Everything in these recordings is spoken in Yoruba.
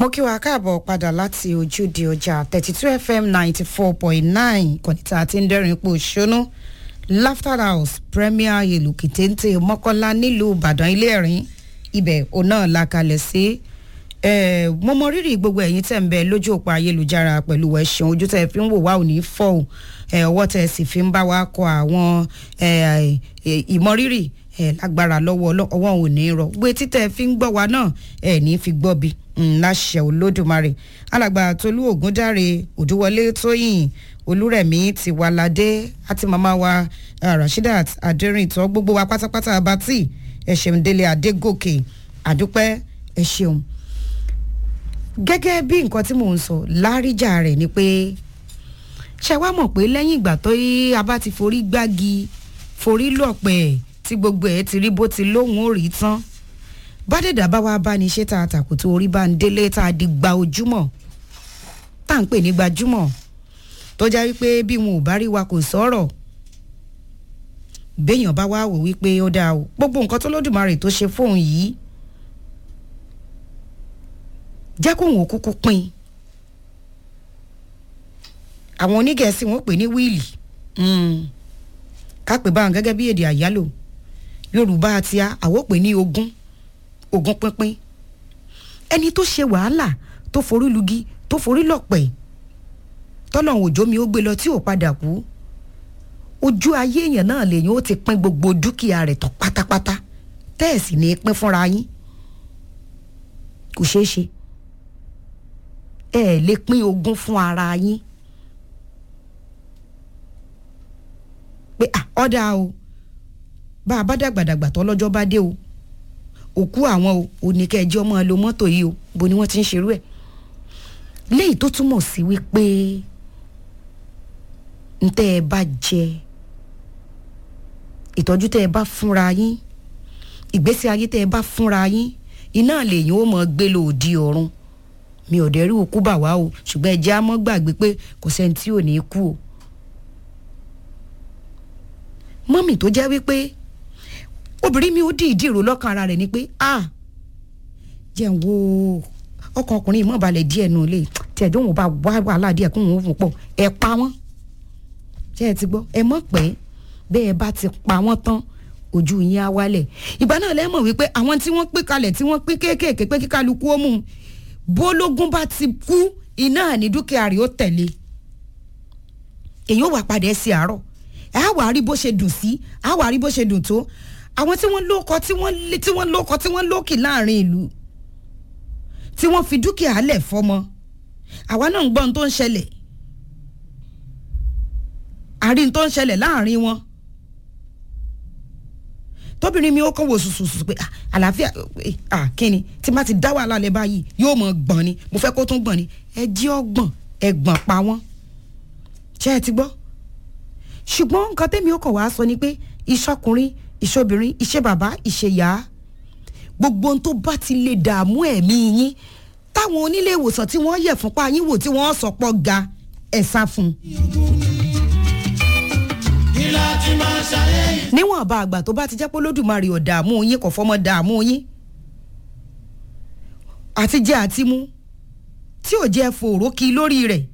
mo kí wa káàbọ̀ padà láti ojúde ọjà thirty two fm ninety four point nine kọ̀nìtà àti ń dẹ́rìn ipò ṣónú laughter house premier èlùkì téńté mọ́kànlá nílùú ìbàdàn ilé ẹ̀rín ibẹ̀ òun náà la kalẹ̀ sí mo mọ rírì gbogbo ẹ̀yin tẹ̀ ń bẹ lójú òpó ayélujára pẹ̀lú ẹ̀sùn ojú tẹ̀ fi ń wò wá ò ní fọ́ ò ọwọ́ tẹ̀ sì fi ń bá wa kọ àwọn ìmọrírì lágbára lọ́wọ́ ọwọ́ ò ní rọ gbé títẹ̀ fi ń gbọ́ wa náà ẹ̀ ní fi gbọ́ bi láṣẹ olódùmarè alàgbà tolú ògúndáre òdúwọlé tóyìn olúrẹ̀mí tiwaládé àti màmá wa rasheedat adérìntọ́ gbogbo wa pátápátá abatí ẹ ṣeun délé adégòkè àdúpẹ́ ẹ ṣeun gẹ́gẹ́ bí nǹkan tí mò ń sọ láríjà rẹ̀ ni pé ṣe wá mọ̀ pé lẹ́yìn ìgbà tó yí a bá ti forí gbági forí lọ̀pẹ̀ tí gbogbo ẹ̀ ti rí bó ti lóhùn ó rí tán bádẹ́dà bá wá bá ní ṣé tá a tàkù tó orí bá ń délé tá a di gba ojúmọ̀ tá à ń pè ní gbajúmọ̀ tó já wípé bí wọn ò bá rí wa kò sọ̀rọ̀ béèyàn bá wá wò wípé ó dáa o gbogbo nǹkan tó lódùmarè tó ṣe fóun yìí jẹ́ kóun ò kúkú pín àwọn onígẹ̀ẹ́sì wọn pè ní wíìlì ká pè báwọn gẹ́gẹ́ bí èdè àyálò yorùbá àti àwọ̀ pè ní ogún ogún pínpín ẹni tó ṣe wàhálà tó forí lugi tó forí lọ̀pẹ̀ tọ́lọ́hún òjò mi ó gbé lọ tí ò padà kú ojú ayé èèyàn náà lèyìn ó ti pín gbogbo dúkìá rẹ̀ tán pátápátá tẹ́ẹ̀sì ní pín fúnra yín kò ṣeé ṣe ẹ ẹ lè pín ogún fún ara yín pé ọ̀dà o bá a bá dàgbàdàgbà tó lọ́jọ́ bá dé o òkú àwọn o oníkẹ́ẹ̀jẹ́ ọmọ lo mọ́tò yìí o bó ni wọ́n ti ń ṣerú ẹ̀ léyìí tó túmọ̀ sí wípé ntẹ́ ẹ bá jẹ ìtọ́jú tẹ́ ẹ bá fúnra yín ìgbésí ayé tẹ́ ẹ bá fúnra yín iná lèyìn ó mọ̀ gbé lòdì ọ̀run mi ò dẹ́rù òkú bà wá o ṣùgbọ́n ẹ jẹ́ á mọ́ gbàgbé pé kò sẹ́ni tí ò ní kú o mọ́mì tó jẹ́ wípé obìnrin mi ó dì ìdí ìró lọ́kàn ara rẹ̀ ni pé ah jẹ́ ń wo ọkàn ọkùnrin ìmọ̀ balẹ̀ díẹ̀ nù lè tí ẹ̀dùn òun bá wá wàhálà díẹ̀ kó òun fún pọ̀ ẹ pa wọ́n ṣé ẹ ti gbọ́ ẹ mọ̀ pé bẹ́ẹ̀ bá ti pa wọ́n tán ojú yín á wálẹ̀ ìgbà náà lẹ́mọ̀ wípé àwọn tí wọ́n pín kalẹ̀ tí wọ́n pín kéékèèké pé kíkálukú ó mú un bólógún bá ti kú iná ní dúkìá rẹ̀ ó tẹ̀lé èyí ó wà padà ẹ sí àárọ̀ ẹ á wà á rí bó ṣe dùn sí á wà á rí bó ṣe dùn tó àwọn tí wọ́n lóko tí wọ́n tí wọ́n lóko tí wọ́n lókì láàrin ìlú tí wọ́n fi dúkìá lẹ̀ fọmọ àwa náà ń gbọ́ ohun tó ń ṣẹlẹ̀ àárín tó ń ṣẹlẹ̀ láàrin wọn tóbìnrin mi ó kàn wò sùsùsù pé àlàáfíà kíni tí má ti dá wàhálà lẹ báyìí yóò mọ gbọ̀n ni mo fẹ́ kó tún gbọ̀n ni ẹ jí ọgbọ̀n ẹ gbọ̀n pa wọ́n ṣé ẹ ti gbọ́ ṣùgbọ́n nǹkan tẹ́mi ó kàn wá sọ ni pé ìṣọkùnrin ìṣobìnrin ìṣe bàbá ìṣe ìyá gbogbo ohun tó bá ti lè dààmú ẹ̀mí yín táwọn onílé ìwòsàn tí wọ́n yẹ̀ fúnpá yín wò tí wọ́n sọ pọ̀ ga ẹ̀ sá fún un níwọ̀n bá àgbà tó bá ti jẹ́ pé lódùmarè ò dààmú yín kò fọmọ dààmú yín àti jẹ àti mú tí ò jẹ́ fòró kí lórí rẹ̀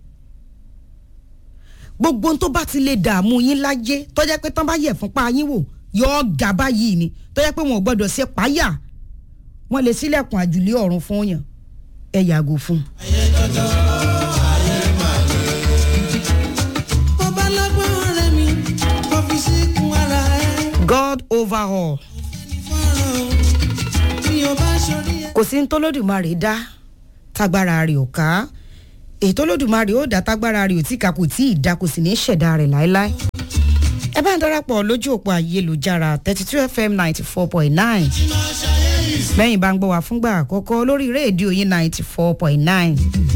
gbogbo tó bá ti lè dààmú yín láyé tó jẹ́ pé tán bá yẹ̀ fúnpá yín wò yọ̀ọ́ gà báyìí ni tó jẹ́ pé wọn ò gbọ́dọ̀ ṣe páyà wọ́n lè sílẹ̀kùn àjùlé ọ̀run fún yàn ẹ yàgò fún. ayé dọ́dọ̀ ayé màlẹ́. God over all. kò sí ní tólódùmarè dá tágbára rẹ̀ ò ká èyí tólódùmarè ó dá tágbára rẹ̀ ò tí ká kò tí ì dá kò sì ní ṣẹ̀dá rẹ̀ láéláé. ẹ bá ń darapọ̀ lójú òpó ayélujára thirty two fm ninety four point nine lẹ́yìn bá ń gbọ́ wá fúngbà àkọ́kọ́ lórí rédíò yín ninety four point nine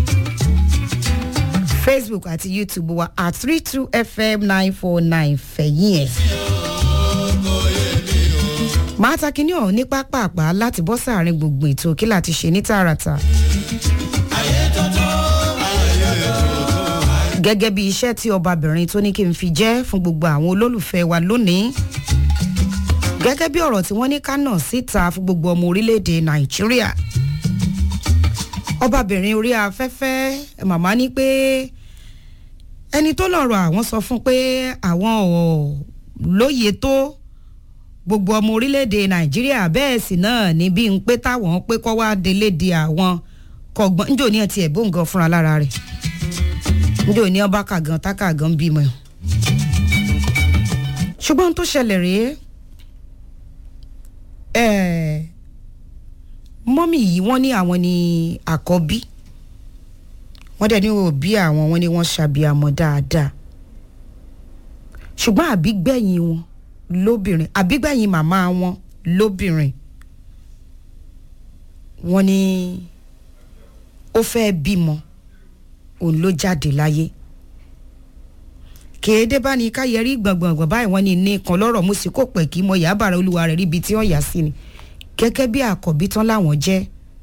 facebook àti youtube wa at three two fm nine four nine fẹ̀yìn ẹ̀ máa ta kinní ọ̀hún ní pápápá láti bọ́ sáàrin gbogbo ètò kí láti ṣe ní tààràtà. gẹ́gẹ́ bí iṣẹ́ tí ọbabìnrin tó ní kí n fi jẹ́ fún gbogbo àwọn olólùfẹ́ wa lónìí gẹ́gẹ́ bí ọ̀rọ̀ tí wọ́n ní ká nà síta fún gbogbo ọmọ orílẹ̀-èdè nàìjíríà ọbabìnrin orí afẹ́fẹ́ màmá ní pé ẹni tó lọ́rọ̀ àwọn sọ fún pé àwọn ò lóye tó gbogbo ọmọ orílẹ̀-èdè nàìjíríà bẹ́ẹ̀ sì náà ní bí n pé táwọn pé kọ́ wá délé di àwọn kọ̀gbọ́n njò ní ọtí ẹ̀bùn gan fúnra lára rẹ̀ njò ní ọba kàgàn tákàgàn bímọ ṣùgbọ́n tó ṣẹlẹ̀ rèé ẹ̀ẹ́ mọ́mì yìí wọ́n ní àwọn ní àkọ́bí wọ́n dẹ̀ ní òbí àwọn wọ́n ní wọ́n ṣàbíamọ dáadáa ṣùgbọ́n àbígbẹ̀yìn wọn lóbìnrin àbígbẹ̀yìn màmá wọn lóbìnrin wọ́n ní ó fẹ́ bímọ òun ló jáde láyé kéde bá ní káyẹrí gbọ̀ngbọ̀ngbọ̀n báyìí wọ́n ní ní kan lọ́rọ̀ mú sí kò pẹ́ kí mọ yàbàrà olúwa rẹ̀ ríbi tí wọ́n yà sí ni gẹ́gẹ́ bí àkọ́bí tán láwọn jẹ́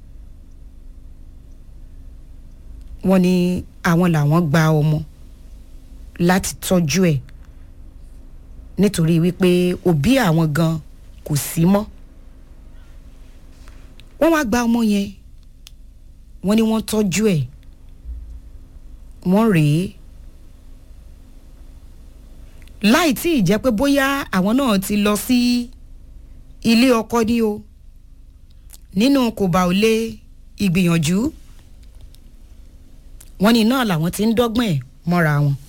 wọ́n ní àwọn làwọn gba ọmọ láti tọ́jú ẹ̀ nítorí wípé òbí àwọn gan kò sí mọ́ wọ́n wá gba ọmọ yẹn wọ́n ní wọ́n tọ́jú ẹ̀ wọ́n rèé láì tí ì jẹ́ pé bóyá àwọn náà ti lọ sí ilé ọkọ ní o nínú kò bá ò lé ìgbìyànjú wọ́n ní náà làwọn ti ń dọ́gbọ́n ẹ̀ mọ́ra wọn